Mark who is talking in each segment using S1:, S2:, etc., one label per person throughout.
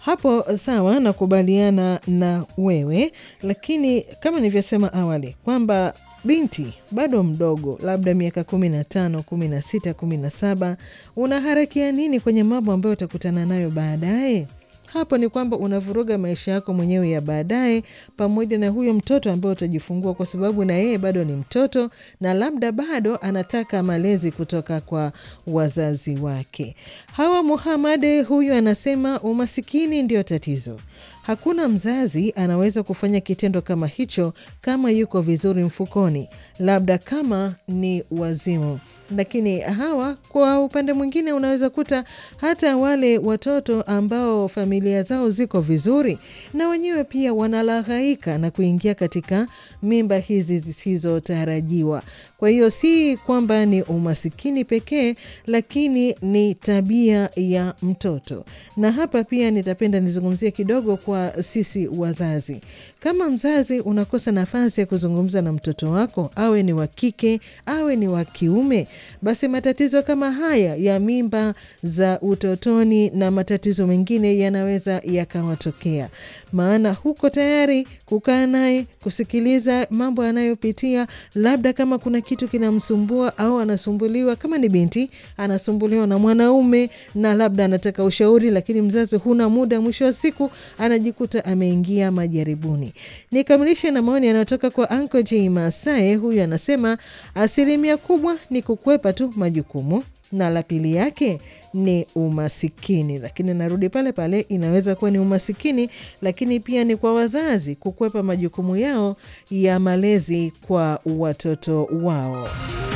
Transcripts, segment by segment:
S1: Hapo sawa, nakubaliana na wewe, lakini kama nilivyosema awali kwamba binti bado mdogo, labda miaka kumi na tano, kumi na sita, kumi na saba, unaharakia nini kwenye mambo ambayo utakutana nayo baadaye? Hapo ni kwamba unavuruga maisha yako mwenyewe ya baadaye, pamoja na huyo mtoto ambaye utajifungua, kwa sababu na yeye bado ni mtoto na labda bado anataka malezi kutoka kwa wazazi wake. Hawa Muhamad huyu anasema umasikini ndio tatizo. Hakuna mzazi anaweza kufanya kitendo kama hicho kama yuko vizuri mfukoni, labda kama ni wazimu lakini hawa kwa upande mwingine unaweza kuta hata wale watoto ambao familia zao ziko vizuri na wenyewe pia wanalaghaika na kuingia katika mimba hizi zisizotarajiwa. Kwa hiyo si kwamba ni umasikini pekee, lakini ni tabia ya mtoto. Na hapa pia nitapenda nizungumzie kidogo kwa sisi wazazi. Kama mzazi unakosa nafasi ya kuzungumza na mtoto wako, awe ni wa kike awe ni wa kiume basi matatizo kama haya ya mimba za utotoni na matatizo mengine yanaweza yakawatokea, maana huko tayari kukaa naye kusikiliza mambo anayopitia, labda kama kuna kitu kinamsumbua au anasumbuliwa, kama ni binti anasumbuliwa na mwanaume na labda anataka ushauri, lakini mzazi huna muda, mwisho wa siku anajikuta ameingia majaribuni. Nikamilishe na maoni yanayotoka kwa Anko J Masae. Huyu anasema asilimia kubwa ni kukwepa tu majukumu na la pili yake ni umasikini. Lakini narudi pale pale, inaweza kuwa ni umasikini, lakini pia ni kwa wazazi kukwepa majukumu yao ya malezi kwa watoto wao.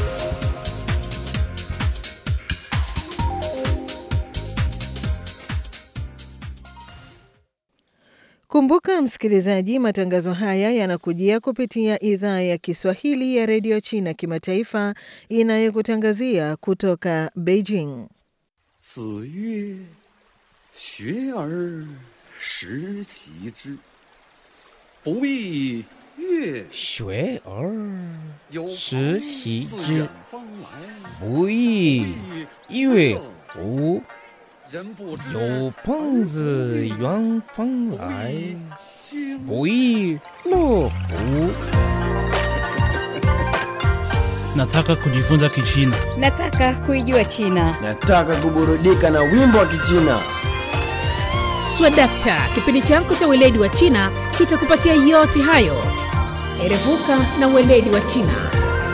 S1: Kumbuka msikilizaji, matangazo haya yanakujia kupitia idhaa ya Kiswahili ya redio China kimataifa inayokutangazia kutoka Beijing.
S2: 子曰：“学而时齐之，不亦乐
S3: 学而
S2: 有朋
S3: 时习
S2: 自
S3: 之
S2: 远方来，
S3: 不亦乐乎？
S2: 人不知
S3: 有朋自远方来，
S2: 经
S3: 不亦乐乎？
S4: Nataka kujifunza Kichina.
S5: Nataka kuijua China.
S6: Nataka kuburudika na wimbo wa Kichina.
S7: Swadakta, kipindi chako cha weledi wa China kitakupatia yote hayo. Erevuka na weledi wa China.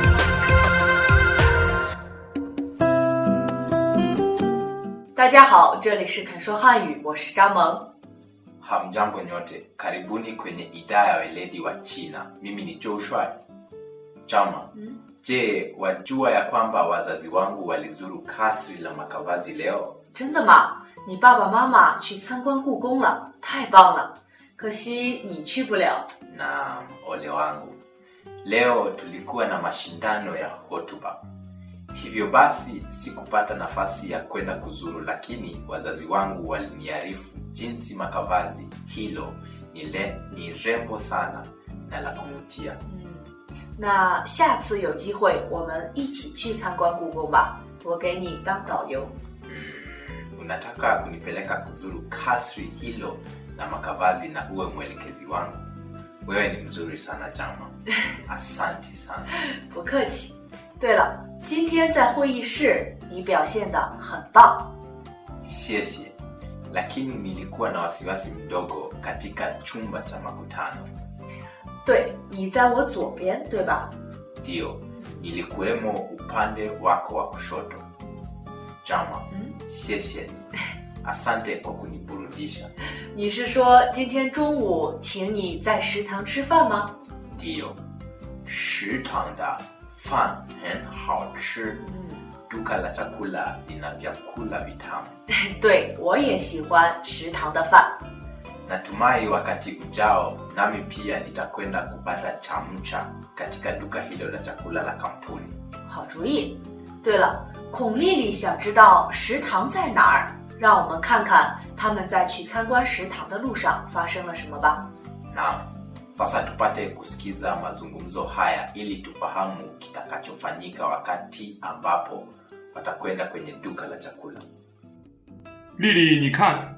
S8: Hamjambo nyote, karibuni kwenye idhaa ya weledi wa China. Mimi ni Joshua Chama. Je, wajua ya kwamba wazazi wangu walizuru kasri la makavazi leo?
S9: 真的吗？你爸爸妈妈去参观故宫了，太棒了！可惜你去不了。
S8: Na ole wangu, leo tulikuwa na mashindano ya hotuba, hivyo basi sikupata nafasi ya kwenda kuzuru, lakini wazazi wangu waliniarifu jinsi makavazi hilo ni, le, ni rembo sana na la kuvutia.
S9: 那下次有机会我们一起去参观故宫吧，我给你当导游。
S8: Mm, unataka kunipeleka kuzuru kasri hilo la makavazi na uwe mwelekezi wangu? Wewe ni mzuri sana Jama, asanti sana.
S9: 不客气。对了，今天在会议室你表现的很棒。
S8: Siesie, lakini nilikuwa na wasiwasi mdogo katika chumba cha makutano.
S9: 对，你在我左边，对吧？
S8: Ndio, nilikuwemo upande wako wa kushoto. Jama,
S9: Mm.
S8: siesie, asante kwa kuniburudisha.
S9: 你是说今天中午请你在食堂吃饭吗？
S8: Ndio, shitang da fan hen hao chi.
S9: 嗯，
S8: Duka la chakula lina vyakula vitamu.
S9: 对，我也喜欢食堂的饭。
S8: Natumai wakati ujao nami pia nitakwenda kupata chamcha katika duka hilo la chakula la kampuni.
S9: 好主意。对了，孔丽丽想知道食堂在哪儿，让我们看看他们在去参观食堂的路上发生了什么吧。
S8: Naam, sasa tupate kusikiza mazungumzo haya ili tufahamu kitakachofanyika wakati ambapo watakwenda kwenye duka la chakula.
S10: 丽丽，你看，